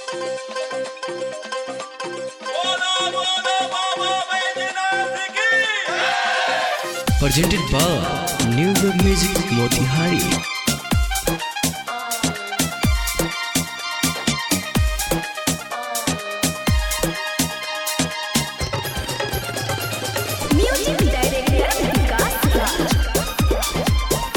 presented by New Wave Music Motihari. Music Director Vikas Raj.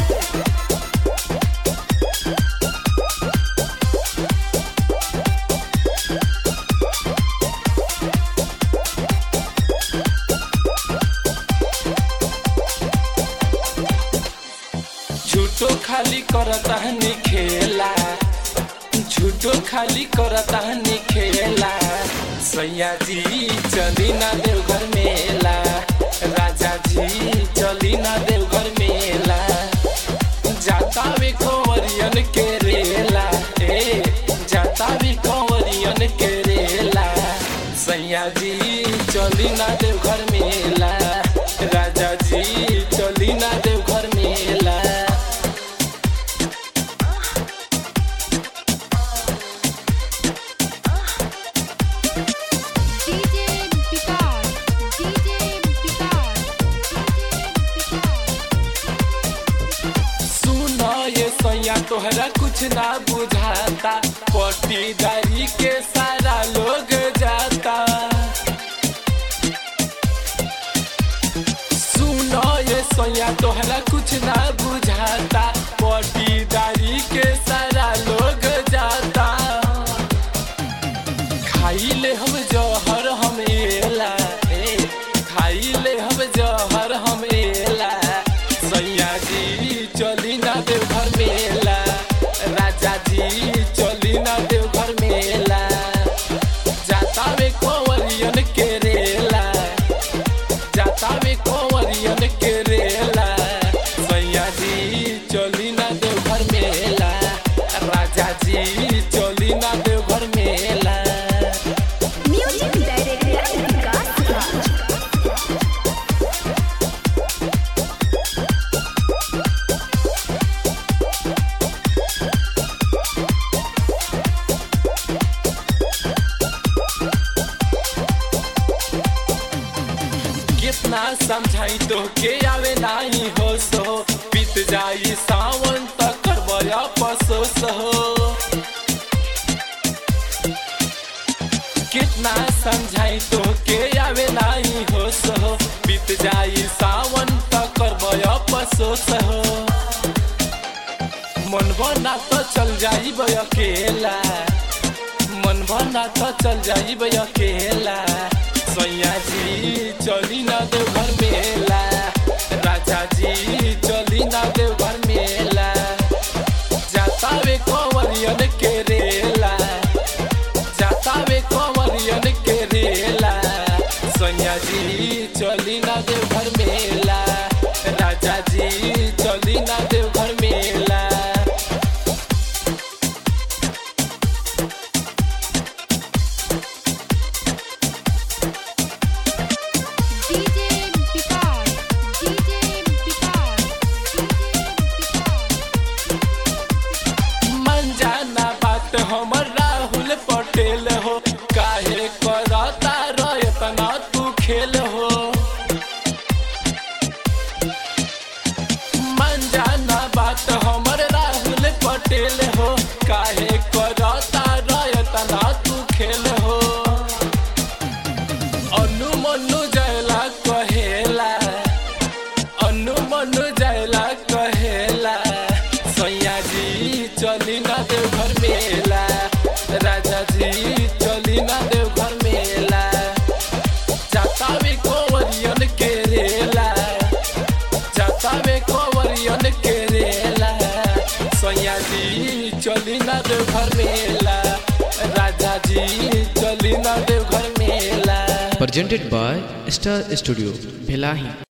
झूठो खाली करता हनी खेला झूठो खाली करता हनी खेला सैया जी चली ना देवघर मेला राजा जी चली ना देवघर मेला जाता भी कंवरियन के रेला ए जाता भी कंवरियन के रेला सैया जी चली ना देवघर मेला राजा जी चली ना देवघर मेला DJ Vikas, DJ Vikas, सुनो ये सैया तोहरा कुछ ना बुझाता पट्टीदारी के सारा लोग जाता सुनो ये सैया तोहरा कुछ ना बुझाता पट्टीदारी के सारा लोग जाता खाई ले हम जहर हम एला ए खाई ले हम जहर हम एला सैया जी चली ना देवघर मेला राजा जी चली ना देवघर मेला जाता में कंवरियन के रेला जाता में कंवरियन के रेला सैया जी चली ना देवघर मेला राजा जी चली ना देवघर मेला Music Director Vikas Raj. कितना समझाई तो के आवे नाही हो सो बीत जाई सावन तक करबया पसोस हो कितना समझाई तो के आवे नाही हो सो बीत जाई सावन तक करबया पसोस हो मन बना तो चल जाई अकेला मन बना तो चल जाई अकेला सैया जी चली ना देवघर मेला राजा जी चली ना देवघर मेला जाता वे कंवरियन के रेला जाता वे कंवरियन के रेला सैया जी चली ना देवघर मेला राजा जी चली ना देवघर मेला DJ Vikas, DJ Vikas, मन जाना बात हमर राहुल पटेल हो काहे करता रयतना तू खेल हो मन जाना बात हमर राहुल पटेल हो काहे करता रयतना तू खेल हो अनु मनु जयला कहेला अनु मनु जयला कहेला सैया जी चली ना देवघर मेला राजा जी चली ना देवघर मेला जाता में कंवरियन के रेला जाता में कंवरियन के रेला सैया जी चली ना देवघर मेला राजा जी चली ना देवघर मेला Presented by Star Studio, Bhelahi.